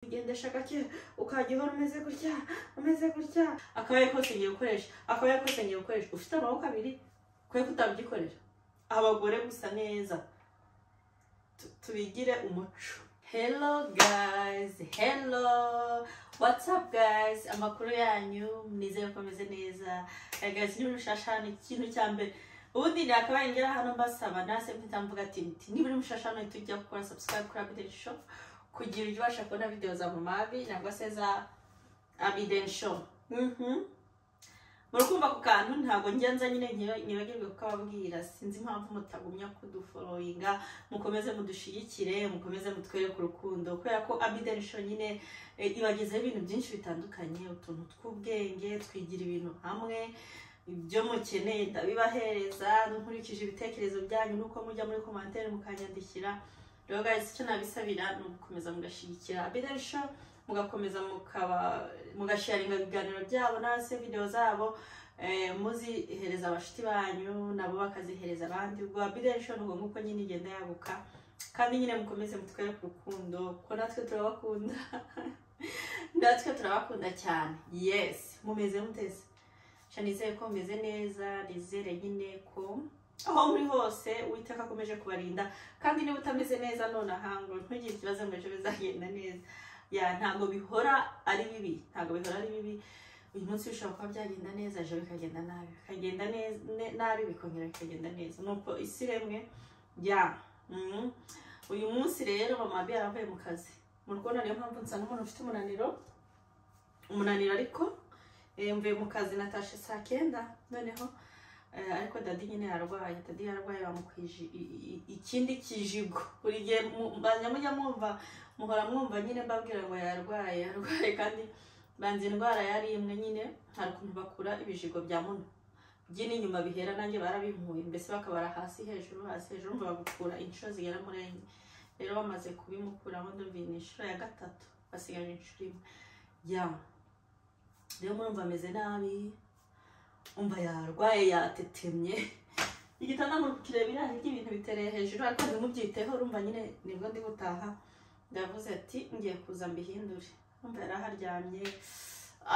kugenda gake ukajya uhora umeze gutya umeze gutya akabaya kose ngiye gukoresha akabaya kose ngiye gukoresha ufite amaboko abiri kwe kutabyikorera abagore gusa neza Tu- tubigire umuco hello guys hello what's up guys amakuru yanyu nizeye ko ameze neza Eh, guys ni rushashana ikintu cya mbere ubundi nakabaye ngera hano mbasaba nase mpita mvuga ati nti niburi mushashana tujya gukora subscribe kuri Abideni Shop kugira ujye ubasha kubona video za mamabi nangwa se za abiden show Mhm. murakumva ku kantu ntabwo njya nza nyine nyiba- nyibagirwe kukababwira sinzi impamvu mutagumya kudufollowinga mukomeze mudushigikire mukomeze mutwereke urukundo kubera ko abiden show nyine eh, ibagezeho ibintu byinshi bitandukanye utuntu tw'ubwenge twigira ibintu hamwe ibyo mukeneye ndabibahereza nkurikije ibitekerezo byanyu nuko mujya muri komantere mukanyandikira rero guys icyo nabisabira ni ugukomeza mugashyigikira abidarisho mugakomeza mukaba mugasharinga ibiganiro byabo nase video zabo eh, muzihereza abashuti banyu nabo bakazihereza abandi ubwo abidarisho ni ubwo nguko nyine igenda yaguka kandi nyine mukomeze mutwereke urukundo kuko natwe turabakunda natwe turabakunda cyane yes mumeze muteze sha nizeye ko mumeze neza nizere nyine ko aho muri hose uwiteka akomeje kubarinda kandi niba utameze neza nonaha ngo ntugire ikibazo ngo ejo bizagenda neza ya ntabwo bihora ari bibi ntabwo bihora ari bibi uyu munsi bishobora kuba byagenda neza ejo bikagenda nabi bikagenda nez- ne- nabi bikongera bikagenda neza nuko isi remwe ya mhm. uyu munsi rero mama bi yaravuye mu kazi mu rukundo niyo mpamvu nsanga umuntu ufite umunaniro umunaniro ariko eh, mvuye mu kazi natashe saa kenda noneho Eh, ariko dadi nyine yarwaye dadi yarwaye bamukwije i- i- ikindi kijigo buri gihe mu- mba- mujya mwumva muhora mwumva nyine mbabwira ngo yarwaye yarwaye kandi banze indwara yari imwe nyine hari ukuntu bakura ibijigo bya muno by'ino inyuma bihera nanjye barabimpuye mbese bakabara hasi hejuru hasi hejuru ngo bagukura inshuro zigera muri enye rero bamaze kubimukuraho ndumva iyi ni inshuro ya gatatu basigaje inshuro imwe ya rero murumva ameze nabi umva yarwaye yatetemye igitanda mu kireba iriya hirya ibintu bitereye hejuru ariko ntimubyiteho urumva nyine nibwo ndi gutaha ndavuze ati ngiye kuza mbihindure umva yari aharyamye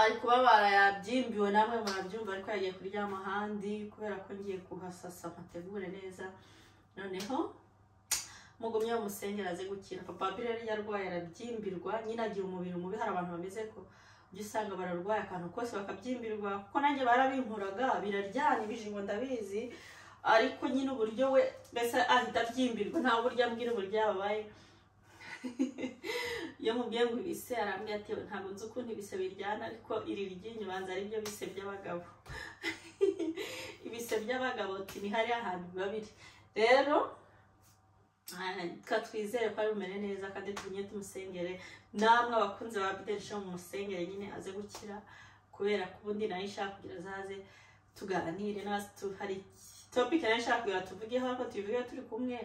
ari kubabara yabyimbiwe namwe murabyumva ariko yagiye kuryama ahandi kubera ko ngiye kuhasasa mpategure neza noneho mugumye mumusengera aze gukira papa bire yari yarwaye arabyimbirwa nyine agira umubiri mubi hari abantu bameze ko ujya usanga bararwaye akantu kose bakabyimbirwa kuko nanjye barabinkuraga biraryana ibijigo ndabizi ariko nyine uburyo we mbese ahita abyimbirwa nta buryo ambwira uburyo yababaye iyo mubwiye ngo ibise arambwira ati ntabwo nzi ukuntu ibise biryana ariko iri ryinyo banza ari byo bise by'abagabo ibise by'abagabo ati ni hariya hantu biba biri rero twizere ko ari bumere neza kandi tumye tumusengere namwe abakunzi ba bidensho mu musengere nyine aze gukira kubera ko ubundi nayo ishaka kugira azaze tuganire n'abasi tu- hari topike nayo ishaka kugira tuvugeho ariko tubivuge turi kumwe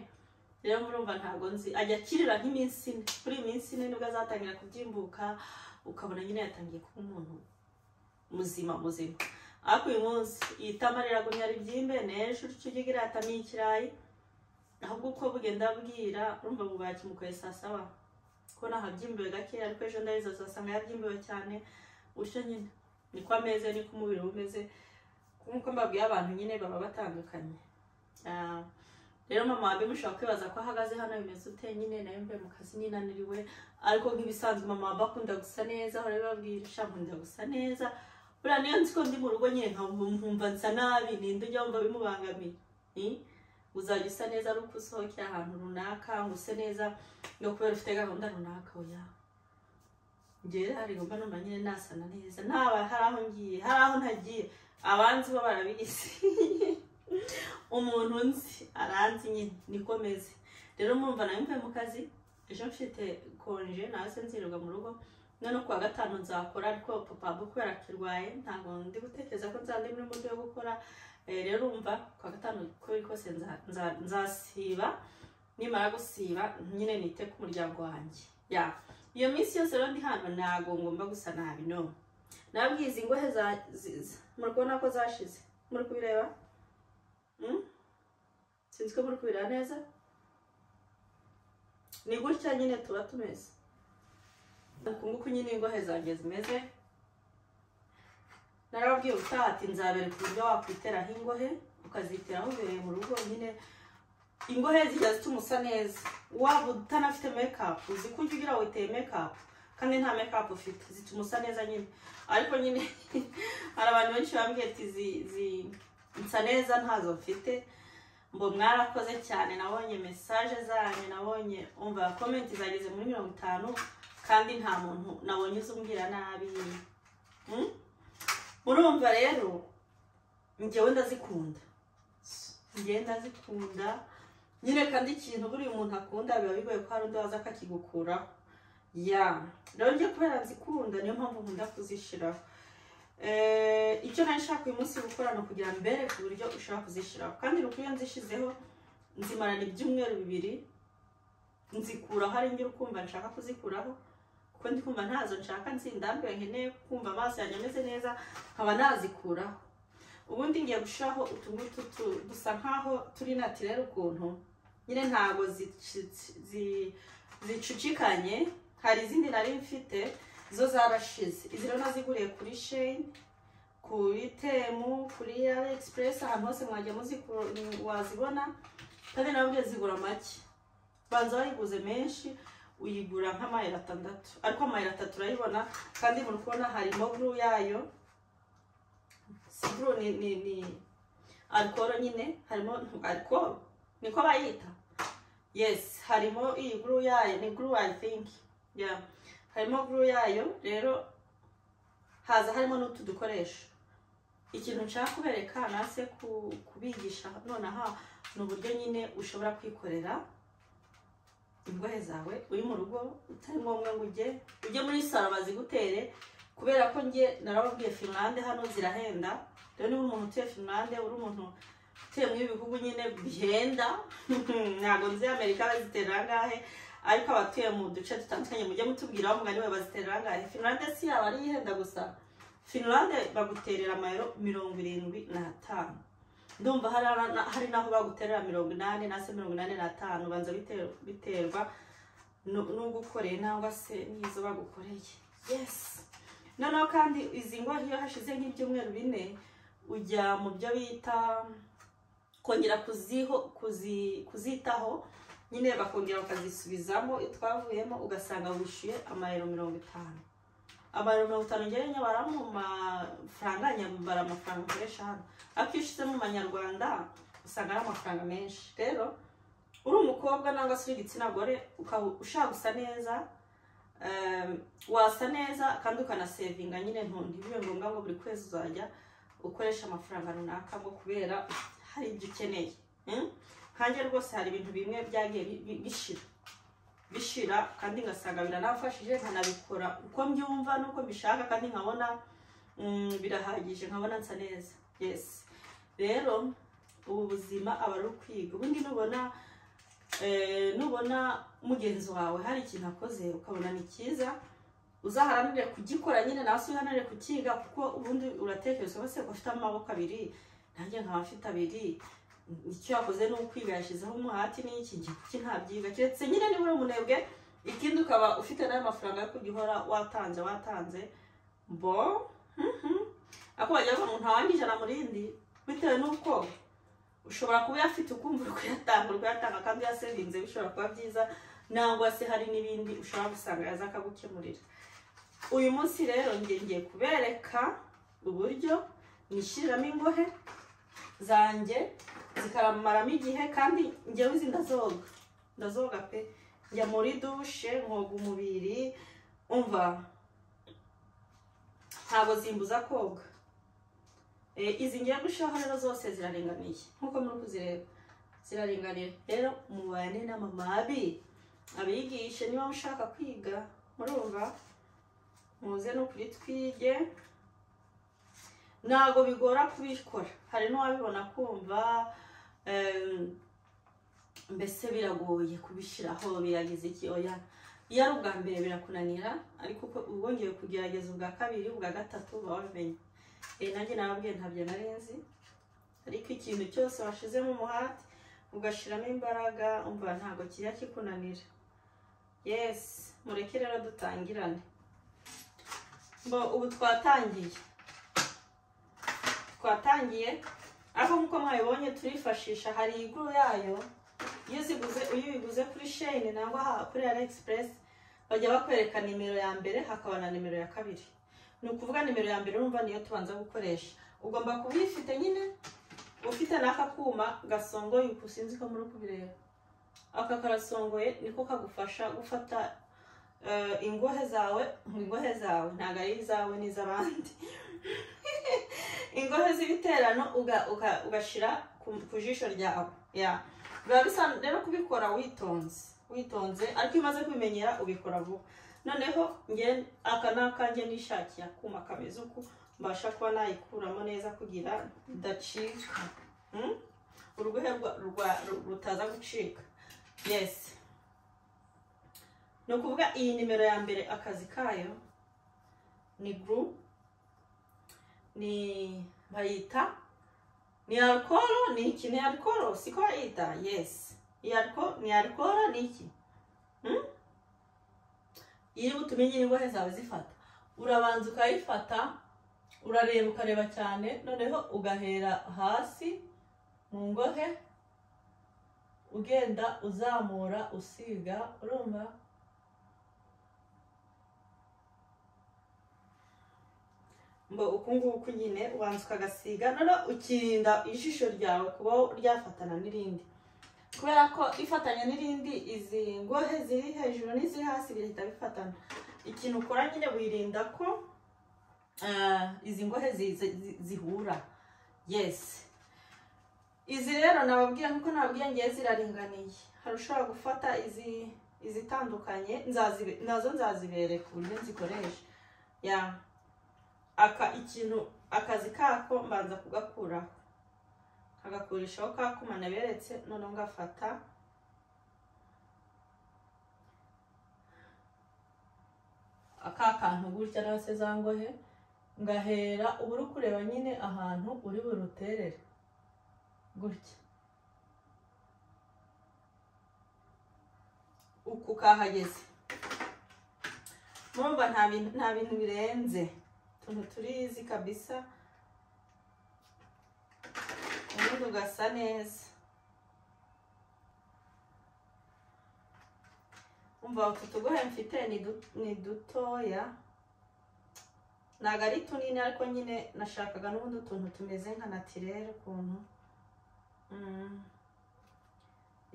rero murumva ntabwo nzi ajya akirira nk'iminsi ine kuri iyi minsi ine nibwo azatangira kubyimbuka ukabona nyine yatangiye kuba umuntu muzima muzima ariko uyu munsi itama riragumya ribyimbe n'ejo urya ugira atamiye ikirayi ahubwo uko bugenda bwira urumva bubaye kimukoye saa saba ko nahabyimbiwe gakeya ariko ejo ndabizi azasanga yabyimbiwe cyane gutyo nyine niko ameze niko umubiri we umeze nk'uko mbabwiye abantu nyine baba batandukanye Ah, rero mama wawe mushobora kwibaza ko ahagaze hano bimeze ute nyine nawe mvuye mu kazi ninaniriwe ariko nk'ibisanzwe mama wawe akunda gusa neza ahora abibabwira sha nkunda gusa neza buriya niyo nzi ko ndi mu rugo nyine nka- nkumva nsa nabi ninde ujya wumva bimubangamiye Ni? uzajya usa neza ari uko usohokera ahantu runaka ngo use neza no kubera ufite gahunda runaka oya njyewe hari gomba numva nyine nasana neza ntaba hari aho ngiye hari aho ntagiye abanzi bo barabizi umuntu nzi aranzi nyine niko meze rero murumva nawe mvuye mu kazi ejo mfite konje nawe se nzirirwa mu rugo none ku wa gatanu nzakora ariko papa bo kubera akirwaye ntabwo ndi gutekereza ko nzaba ndi muri mudu yo gukora Eh, rero umva ku wa gatanu uko biri kose nza- nza- nzasiba nimara gusiba nyine nite ku muryango wanjye ya iyo minsi yose rero ndi hano ntabwo ngomba gusa nabi no nabwiye izi ngohe za- zi- zi- muri kubona ko zashize muri kubireba Mm? sinzi ko muri kubireba neza ni gutya nyine tuba tumeze uku nguku nyine ingohe zanjye zimeze narababwiye ubutaha ati nzabereka uburyo wakwiteraho ingohe ukaziteraho ubereye mu rugo nyine ingohe zijya zituma usa neza waba utanafite mekapu uzi ko ujya ugira witeye mekapu kandi nta mekapu ufite zituma usa neza nyine ariko nyine hari abantu benshi bambwiye ati zi- zi- nsa neza ntazo mfite ngo mwarakoze cyane nabonye mesaje zanyu nabonye umva komenti zageze muri mirongo itanu kandi nta muntu nabonye uzi umbwira nabi Hmm? murumva rero njyewe ndazikunda njyewe ndazikunda nyine kandi ikintu buriya umuntu akunda biba bigoye ko hari undi waza akakigukuraho ya rero njye kubera nzikunda niyo mpamvu nkunda kuzishyiraho Eh, icyo nari nshaka uyu munsi gukora ni ukugira mbere ku buryo ushobora kuzishyiraho kandi ni uko iyo nzishyizeho nzimarana ibyumweru bibiri nzikuraho ari njye ukumva nshaka kuzikuraho kuko ndi kumva ntazo nshaka nzindambiwe nkeneye kumva amaso yanjye ameze neza nkaba nazikuraho ubundi ngiye gushiraho utungutu dusa nkaho turi natirere ukuntu nyine ntabwo zici- zi- zicucikanye hari izindi nari mfite zo zarashize izi rero naziguriye kuri sheni kuri temu kuri Aliexpress ahantu hose mwajya muziku- wazibona kandi nawe ubwe zigura make banza wayiguze menshi uyigura nk'amayero atandatu ariko amayero atatu urayibona kandi muri kubona harimo guru yayo sipuru ni ni ni alcohol nyine harimo alcohol niko bayita yes harimo iyi guru yayo ni guru i think yeah harimo guru yayo rero haza harimo n'utu dukoresho ikintu nshaka kubereka nase ku- kubigisha nonaha ni uburyo nyine ushobora kwikorera ingohe zawe uri mu rugo utari ngombwa ngo ujye ujye muri salo bazigutere kubera ko njye narababwiye finlande hano zirahenda rero niba umuntu utuye finlande uri umuntu utuye muri ibi bihugu nyine bihenda ntabwo nzi amerika baziterera angahe ariko abatuye mu duce dutandukanye mujye mutubwiraho mugani we baziterera angahe finlande si yaba ariyo ihenda gusa finlande baguterera amayero mirongo irindwi n'atanu ndumva hari na- hari n'aho baguterera mirongo inani na se mirongo inani n'atanu banza bite- biterwa nu- n'ugukoreye nangwa se n'izo bagukoreye yes noneho kandi izi ngohe iyo hashize nk'ibyumweru bine ujya mu byo bita kongera kuziho kuzi- kuzitaho nyine bakongera bakazisubizamo twavuyemo ugasanga wishyuye amayero mirongo itanu amayero mirongo itanu njyewe nyabara mu mafaranga nyabara amafaranga ukoresha hano ariko iyo ushize mu manyarwanda usanga ari amafaranga menshi rero uri umukobwa nangwa se uri igitsina gore ukaba ushaka gusa neza em, wasa neza kandi ukanasevinga nyine ntu- ntibibe ngombwa ngo buri kwezi uzajya ukoresha amafaranga runaka ngo kubera hari ibyo ukeneye Mm? nkanjye rwose hari ibintu bimwe byagiye bi- bi- bishira bishira kandi ngasanga biranafashije nkanabikora uko mbyumva n'uko mbishaka kandi nkabona mm, birahagije nkabona nsa neza yes rero ubu buzima aba ari ukwiga ubundi nubona eh, nubona mugenzi wawe hari ikintu akoze ukabona ni cyiza uzaharanire kugikora nyine nawe se uharanire kukiga kuko ubundi uratekereza wese ko afite amaboko abiri nanjye nkaba mfite abiri icyo yakoze ni ukwiga yashyizeho umuhati n'iki ngiye kuki ntabyiga keretse nyine niba uri umunebwe ikindi ukaba ufite n'ayo mafaranga yo kujya uhora watanze watanze bo mhm. ako wagira ngo ntawanga ijana mu rindi bitewe n'uko ushobora kuba uyafite ukumva uri kuyatanga uri kuyatanga kandi uyasevinze bishobora kuba byiza nangwa se hari n'ibindi ushobora gusanga yaza akagukemurira uyu munsi rero njye ngiye kubereka uburyo nishyiramo ingohe zanjye zikaramaramo igihe kandi njyewe izi ndazoga ndazoga pe njya muri dushe nkoga umubiri umva ntabwo zimbuza koga Eh, izi ngiye gushiraho rero zose ziraringaniye nk'uko muri kuzireba ziraringaniye rero mubane n'amamabi abigishe niba mushaka kwiga murumva muze no kuri twige ntabwo bigora kubikora hari n'uwabibona kumva em, mbese biragoye kubishyiraho biragize iki oya iyo ari ubwa mbere birakunanira ariko uko- ubwongeye kugerageza ubwa kabiri ubwa gatatu uba wabimenye Eh, nanjye nababwiye ntabyo nari nzi ariko ikintu cyose washizemo umuhati ugashyiramo imbaraga umva ntabwo kijya kikunanira yes mureke rero dutangirane ngo ubu twatangiye twatangiye aho nk'uko mwabibonye turifashisha hari iguru yayo iyo uziguze iyo uyiguze kuri sheyini nangwa aha kuri alegisipurensi bajya bakwereka nimero ya mbere hakaba na nimero ya kabiri ni ukuvuga nimero ya mbere urumva niyo tubanza gukoresha ugomba kuba uyifite nyine ufite n'aka kuma gasongoye uku sinzi ko muri kubireba aka karasongoye niko kagufasha gufata eh, ingohe zawe ingohe zawe ntabwo ari izawe n'iz'abandi ingohe z'ibiterano uga- uga- ugashyira ku- ku jisho ryawe ya biba bisa rero kubikora witonze witonze ariko iyo umaze kubimenyera ubikora vuba noneho nge aka ni akanjye nishakiye akuma kameze uku mbasha kuba nayikuramo neza kugira idacika Hmm? urugohe rwa- rwa- ru- rutaza gucika yesi ni ukuvuga iyi nimero ya mbere akazi kayo ni guru ni bayita ni alcohol ni iki ni alcohol siko bayita yesi iyi alcohol ni alcohol ni iki Hmm? iyo utumenye indwara zawe zifata urabanza ukayifata urareba ukareba cyane noneho ugahera hasi mu ngohe ugenda uzamura usiga urumva mbo uku nguku nyine ubanza ukagasiga noneho ukirinda ijisho ryawe kuba ryafatana n'irindi kubera ko ifatanya n'irindi izi ngohe ziri hejuru n'iziri hasi bihita bifatana ikintu ukora nyine wirinda ko ah, izi ngohe zi- zi- zi- zihura yesi izi rero nababwiye nkuko nababwiye ngiye ziraringaniye hari ushobora gufata izi izitandukanye nzazibe- nazo nzazibereka uburyo nzikoresha ya aka ikintu akazi kako mbanza kugakuraho nkagakurishaho ka kuma naberetse noneho ngafata aka kantu gutya nawe se za ngohe ngahera uba uri kureba nyine ahantu uri buruterere gutya uku kahageze murumva nta bintu nta bintu birenze utuntu turizi kabisa ubundi ugasa neza umva utu tugohe mfite ni du- ni dutoya ntabwo ari tunini ariko nyine nashakaga n'ubundi utuntu tumeze nka natirere ukuntu Mm.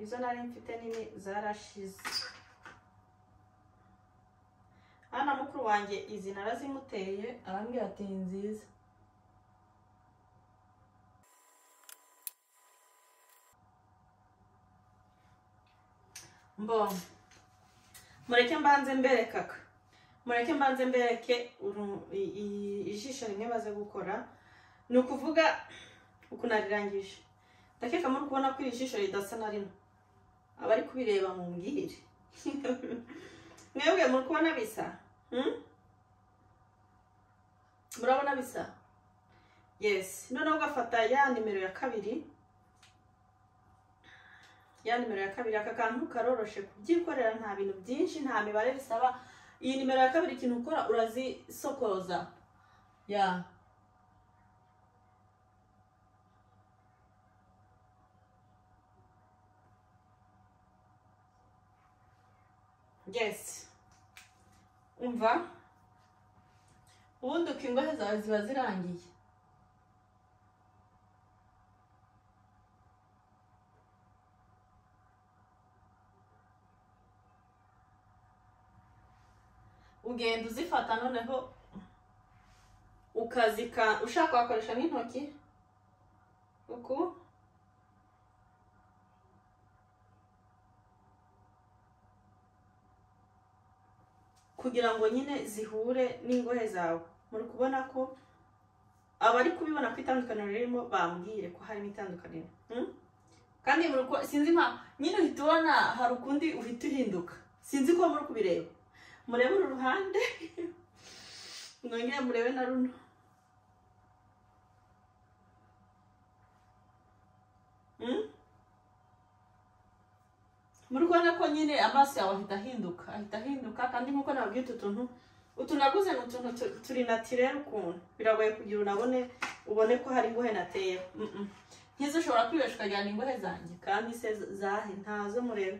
izo nari mfite nini zarashize hano mukuru wanjye izi narazimuteye arambwira ati ni nziza mbo mureke mbanze mbereke aka mureke mbanze mbereke uru- i- i- ijisho rimwe baze gukora ni ukuvuga uku narirangije ndakeka muri kubona ko iri jisho ridasa na rimwe abari kubireba mu mbwire mwebwe muri kubona bisa Hmm? murabona bisa yesi noneho ugafata ya nimero ya kabiri ya nimero ya kabiri aka kantu karoroshe kubyikorera nta bintu byinshi nta mibare bisaba iyi nimero ya kabiri ikintu ukora urazisokoza ya yes umva ubundi uko ingohe zawe ziba zirangiye ugenda uzifata noneho ukazika ushaka wakoresha n'intoki uku kugira ngo nyine zihure n'ingohe zawe muri kubona ko abari kubibona ko itandukaniro ririmo bambwire ko harimo itandukaniro Hmm? kandi muri uko- sinzi nka nyine uhita ubona hari ukundi uhita uhinduka sinzi ko muri kubireba murebe uru ruhande mwongere murebe na runo Hmm? muri kubona ko nyine amaso yawe ahita ahinduka ahita ahinduka kandi nk'uko nababwiye utu tuntu utu naguze ni utuntu tu- turi natirere ukuntu biragoye kugira unabone ubone ko hari ingohe nateye Mm-mm. nk'izo ushobora kwibeshya ukajyana ingohe zanjye kandi se zahe ntazo murebe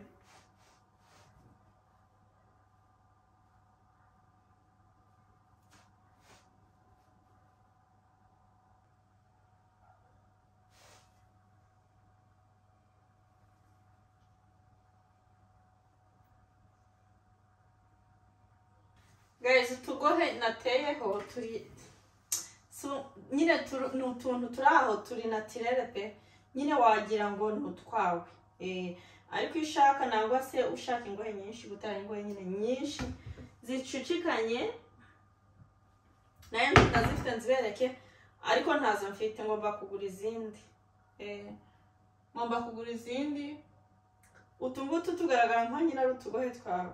guys utugohe nateyeho turi su- nyine turu- ni utuntu turi aho turi natirere pe nyine wagira ngo ni utwawe Eh, ariko iyo ushaka nangwa se ushaka ingohe nyinshi gutara ingohe nyine nyinshi zicucikanye nayo ndazifite nzibereke ariko ntazo mfite ngomba kugura izindi Eh, ngomba kugura izindi utu ngutu tugaragara nka nyine ari utugohe twawe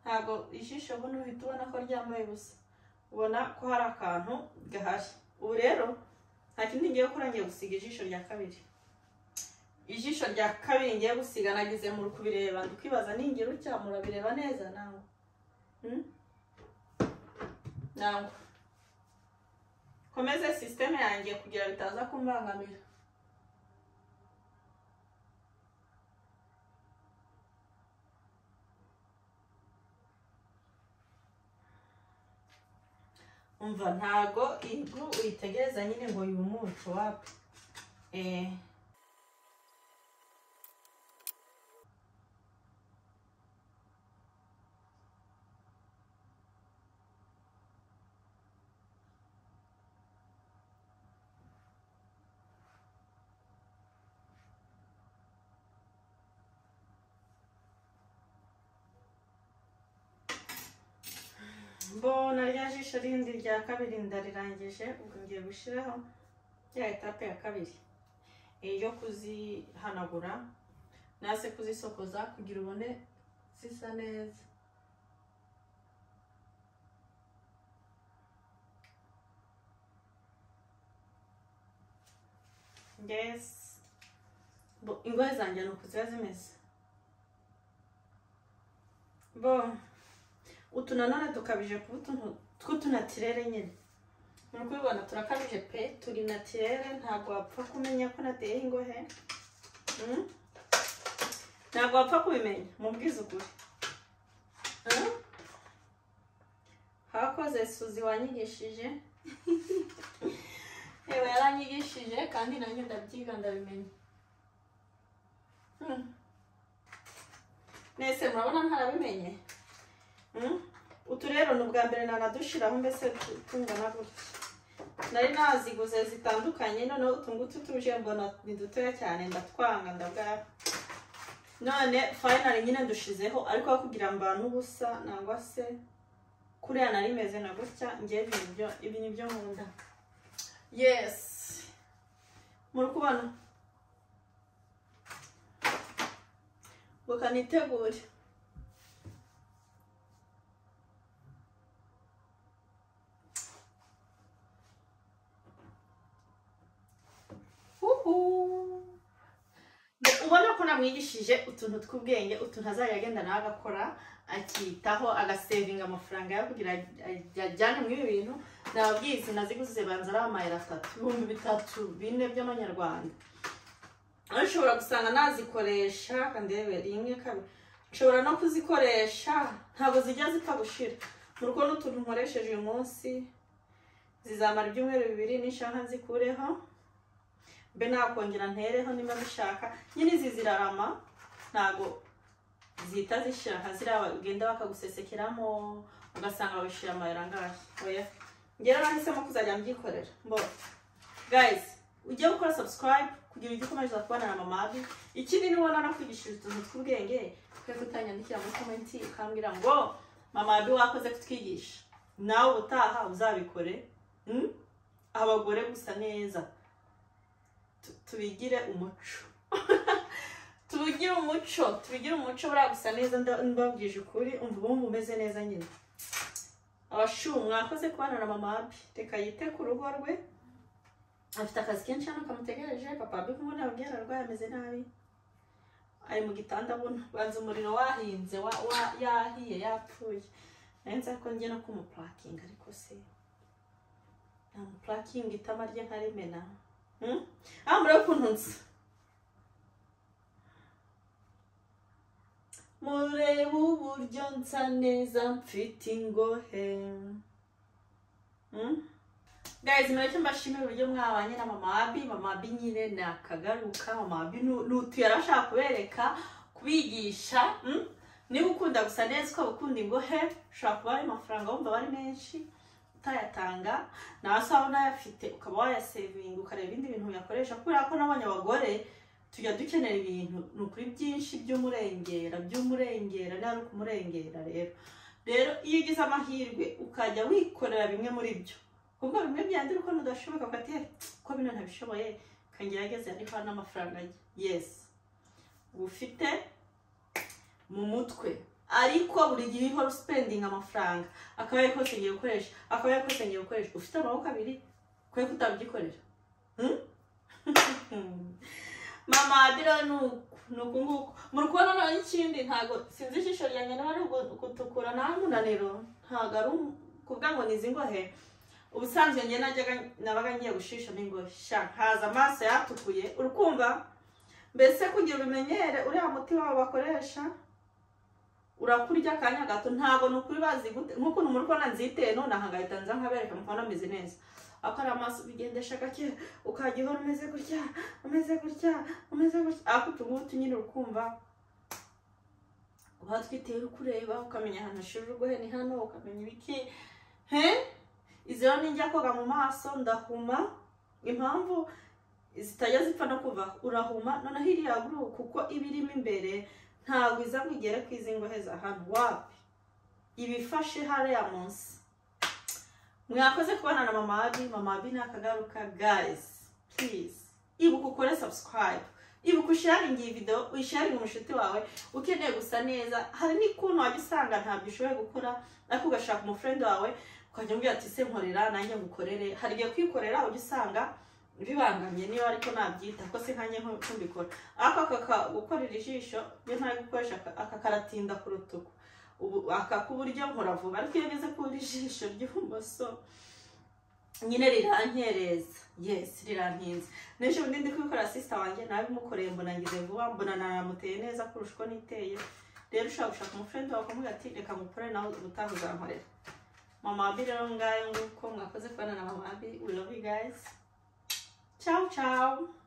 ntabwo ijisho buno uhita ubona ko ryambaye ubusa ubona ko hari akantu gahari ubu rero nta kindi ngiye gukora ngiye gusiga ijisho rya kabiri ijisho rya kabiri ngiye gusiga nagize muri kubireba ndi kwibaza ningira utya murabireba neza nangwa Hmm? nangwa komeze sisiteme yanjye kugira bitaza kumbangamira umva ntago inkuru uyitegereza nyine ngo yumuke wapi eh mbona rya jisho rindi rya kabiri ndarirangije ubwo ngiye gushyiraho rya etape ya kabiri Eh, yo kuzihanagura nase kuzisokoza kugira ubone zisa neza yes Bo- ingohe zanjye ni ukuziba zimeze bon utu nanone dukabije kuba utuntu tw'utunatirere nyine muri kubibona turakabije pe turi natirere ntabwo wapfa kumenya ko nateye ingohe Mm? ntabwo wapfa kubimenya mubwize ukuri Mm? hakoze suzi wanyigishije yewe yaranyigishije kandi nanjye ndabyiga ndabimenya Mm. mwese murabona ntarabimenye Mm. utu rero ni ubwa mbere nanadushiraho mbese tu- tungana gutya nari naziguze zitandukanye noneho utu ngutu tuje mbona ni dutoya cyane ndatwanga ndabwara none finally nyine ndushizeho ariko aho kugira ngo mbane ubusa nangwa se kuriya nari meze na gutya ngiye ibintu byo ibi ni byo nkunda yes muri kubona bukanitegure Uhu. ubona ko namwigishije utuntu tw'ubwenge utuntu azajya agenda nawe agakora akitaho agasevinga amafaranga ye kugira aj- ajyane muri ibi bintu nababwiye izi naziguze banza ari amayero atatu ibihumbi bitatu bine by'amanyarwanda ariko ushobora gusanga nazikoresha kandebe rimwe kabiri nshobora no kuzikoresha ntabwo zijya zipfa gushira mu rugo n'utuntu nkoresheje uyu munsi zizamara ibyumweru bibiri n'ishaka nzikureho mbe nakongera ntereho niba bishaka nyine izi zirarama ntago zihita zishira nka ziriya bagenda bakagusesekeramo ugasanga babishira amayero angahe oya ngera nahisemo kuzajya mbyikorera mbona guys ujye gukora subscribe kugira ujye ukomeza kubana na mama abi ikindi nubona no kwigishiriza utuntu tw'ubwenge twe kutanyandikira muri komenti ukambwira ngo mama abi wakoze kutwigisha nawe ubutaha uzabikore Mm? abagore gusa neza tu- tubigire umuco tubigire umuco tubigire umuco buriya gusa neza nda- mbabwije ukuri umva ubumva umeze neza nyine abashu mwakoze kubana na mama abi reka yite ku rugo rwe afite akazi kenshi hano kamutegereje papa abi kumwe nababwira ararwaye ameze nabi ari mu gitanda buno banza umuriro wahinze wa, wa yahiye yapfuye nayo nzi ariko njye no kumupurakinga ariko se namupurakinga itama rye nkarimena Hmm? ah murebe ukuntu nsa murebe uburyo nsa neza mfite ingohe Hmm? Guys, mureke mbashimire uburyo mwabanye na mama Abi, mama Abi nyine nakagaruka, mama Abi nu- nutu yari ashaka kubereka, kubigisha, hmm? niba ukunda gusa neza ukaba ukunda ingohe, ushobora kuba ari amafaranga wumva aba ari menshi, utayatanga, nawe se waba unayafite ukaba wayasevinga ukareba ibindi bintu yakoresha, kubera ko nabonye abagore tujya dukenera ibintu, ni ukuri byinshi by'umurengera, by'umurengera, nawe uri kumurengera rero. Rero iyo ugize amahirwe ukajya wikorera bimwe muri byo, ubwo bimwe byandura ukuntu udashoboka ufate ko bino ntabishoboye kangira ageze ariko n'amafaranga ajya yesi ufite mu mutwe ariko buri gihe ihora usipendinga amafaranga akaba yari kose ngiye gukoresha akaba yari kose ngiye gukoresha ufite amaboko abiri kwe kutabyikorera Hmm? mama adira ni uku ni uku nguku muri kubona noneho ikindi ntabwo sinzi ijisho ryanjye niba ari ugu- gutukura nta munaniro ntabwo ari um- kuvuga ngo ni izi ngohe ubusanzwe njye najyaga nabaga ngiye gushisha n'ingohe sha haza amaso yatukuye urukumva mbese kugira ubimenyere uriya muti wabo bakoresha urakurya akanya gato ntabwo ni ukuri bazi gute nk'ukuntu muri kubona nziteye nonaha ngahita nza nkabereka mukabona meze neza ako ari amaso ubigendesha gake ukajya uhora umeze gutya umeze gutya umeze gutya ariko utu ngutu nyine urukumva uba twiteye uri kureba ukamenya ahantu ashira urwohe ni hano ukamenya ibiki he izi rero nijya koga mu maso ndahuma impamvu zitajya zipfa no kuva urahuma noneho iriya guru kuko iba irimo imbere ntabwo iza ngo igere ku izi ngohe za hano wapi iba ifashe hariya munsi mwakoze kubona na mama abi mama abi ni akagaruka gayizi purize ibuka ukore sabusikarayibu ibuka usharinge iyi videwo uyisharinge umushuti wawe ukeneye gusa neza hari n'ikuntu wajya usanga ntabyo ushoboye gukora ariko ugashaka umufurende wawe ukajya umubwira ati se nkorera nanjye ngukorere hari igihe kwikorera ujya usanga bibanganye niba ariko nabyita ko se nkanjye nko- ko mbikora ariko aka ka- gukorera ijisho iyo ntayo gukoresha aka- aka karatinda ku rutugu ubu aka k'uburyo nkora vuba ariko iyo ngeze kubura ijisho ry'ibumoso nyine rirankereza yesi rirantinze n'ejo bundi ndi kubikora sisita wanjye nawe imukoreye mbona ngize vuba mbona nanamuteye neza kurusha uko niteye rero ushobora gushaka umufurende wawe ukamubwira ati reka ngukorere nawe ubutaha uzankorera mama wabi rero ngayo nguko mwakoze kubana na mama wabi we love you guys ciao ciao